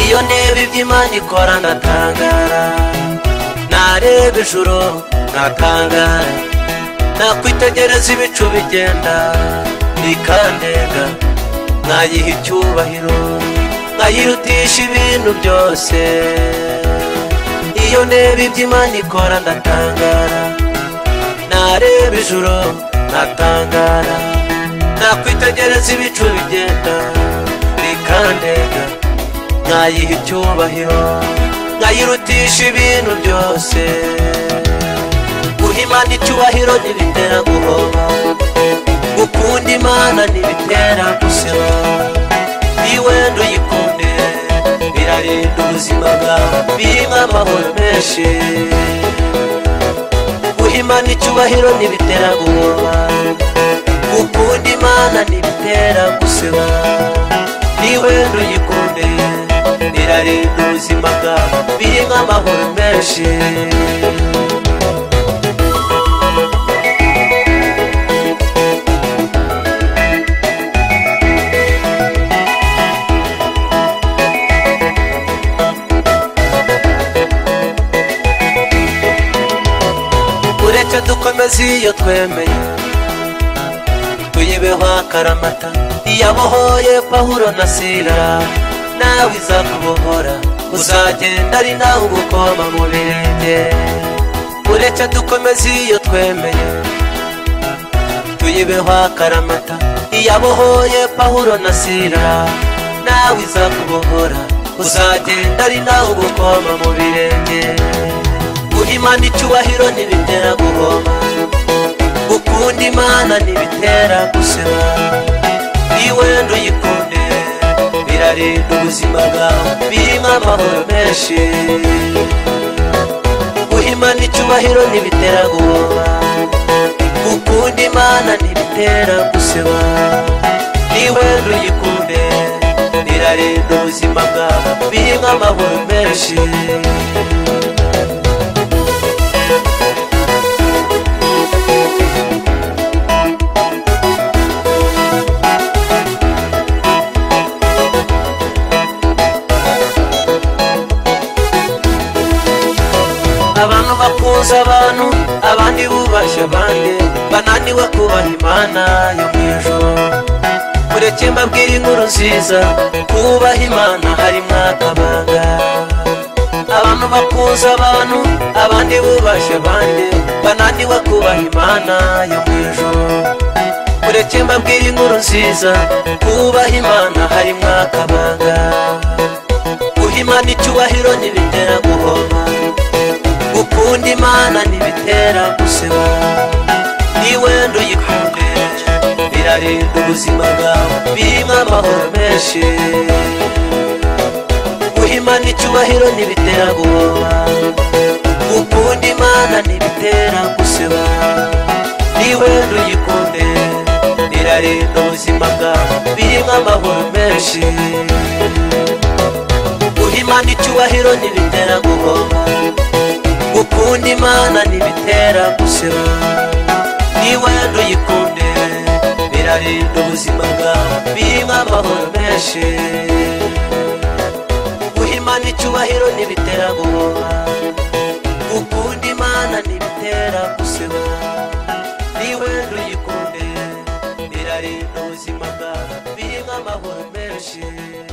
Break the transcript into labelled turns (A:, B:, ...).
A: iyo ndeba ibyo imana ikora ndatangara nareba ijoro ntatangara nakwitegereza ibicu bigenda bikandenga nkayiha icyubahiro nkayirutisha ibintu byose iyo ndeba ibyo imana ikora ndatangara nareba ijoro ntatangara nakwitegereza ibicu bigenda bikandenga nkayiha icyubahiro nkayirutisha ibintu byose guha imana icyubahiro ntibitera guhomba gukunda imana ntibitera gusiba iyo wenda uyikunde birarinda ubuzima bwawe birimo amahoro menshi guha imana icyubahiro ntibitera guhomba gukunda imana ntibitera gusiba iyo wenda uyikunde birarinda ubuzima bwawe birimo amahoro menshi uretse dukomeze iyo twemeye tuyibeho akaramata iyabohoye pahuro na sira nawe izakubohora uzagenda ari nawe ugukoma mu birenge uretse dukomeze iyo twemeye tuyibeho akaramata iyabohoye pahuro na sira nawe izakubohora uzagenda ari nawe ugukoma mu birenge guha imana icyubahiro ntibitera guhomba gukunda imana ntibitera guseba iyo wenda uyikunde birarinda ubuzima bwawe birimo amahoro menshi guha imana icyubahiro ntibitera guhomba gukunda imana ntibitera guseba iyo wenda uyikunde birarinda ubuzima bwawe birimo amahoro menshi abantu bakuza abantu abandi bubashya abandi bananiwe kubaha imana yo mu ijoro mureke mbabwire inkuru nziza kubaha imana harimo akabanga abantu bakuza abantu abandi bubashya abandi bananiwe kubaha imana yo mu ijoro mureke mbabwire inkuru nziza kubaha imana harimo akabanga guha imana icyubahiro ntibitera guhomba gukunda imana ntibitera guseba niba wenda uyikunde birarinda ubuzima bwawe birimo amahoro menshi guha imana icyubahiro ntibitera guhoma gukunda imana ntibitera guseba niba wenda uyikunde birarinda ubuzima bwawe birimo amahoro menshi guha imana icyubahiro ntibitera guhoma gukunda imana ntibitera guseba niba wenda uyikunde birarinda ubuzima bwawe birimo amahoro menshi guha imana icyubahiro ntibitera guhoma gukunda imana ntibitera guseba niba wenda uyikunde birarinda ubuzima bwawe birimo amahoro menshi